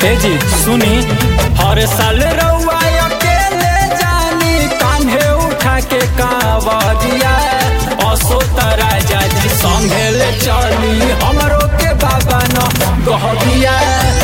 हे जी सुनी हर साल रउआ अकेले जानी कान्हे उठा के कावरिया असो राजा जी संगे ले चली हमरो के बाबा न गहबिया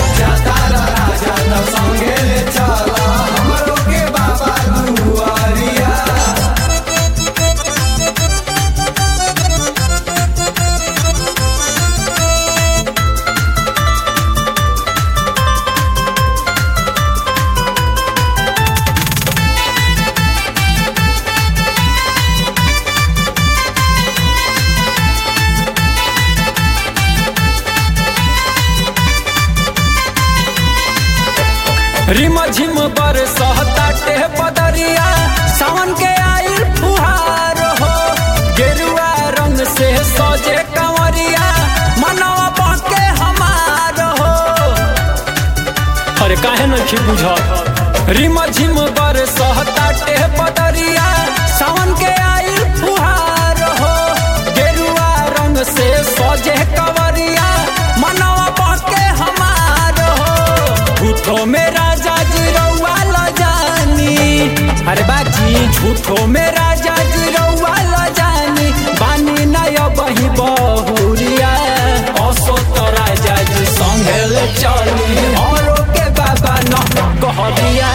रिम झिम बर सहताटे बदरिया सावन के आइल फुहार हो गेरुआ रंग से सजे कंवरिया मनवा बाके हमार हो अरे काहे नखी बुझत रिम झिम बर सहताटे बदरिया सावन के आइल फुहार हो गेरुआ रंग से सजे कंवरिया मनवा बाके हमार हो झूठो में राजा जी रउआ ल जानी अरे बाजी झूठो में राजा जी रउआ ल जानी बानी नय बही बहुरिया असो तो राजा जी संगे ले चली औरो के बाबा न कहलिया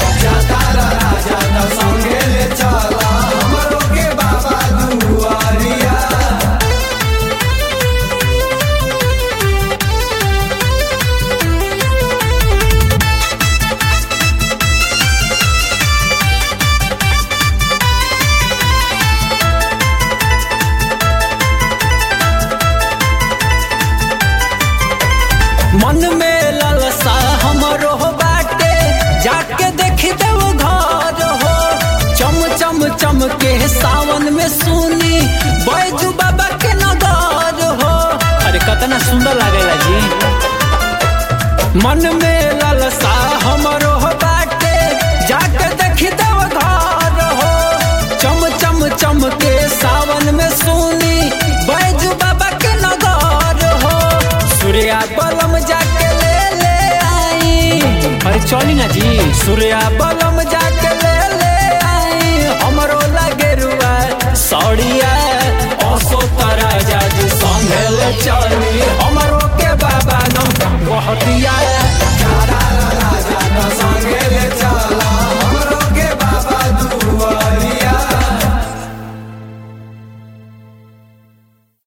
मन में ललसा हमरो बाटे जाके देख देव घर हो चम चम चम के सावन में सुनी बैजू बाबा के नगर हो अरे कितना सुंदर लागेला जी मन में ललसा हमरो बाटे जाके देख देव घर हो चम चम चम के सावन में सुनी बैजू बाबा के नगर हो सूर्या बलम जाके ले ले आई अरे चली ना जी सूर्या बलम जाके ले ले आई हमरो लगे रुआ सौड़िया असो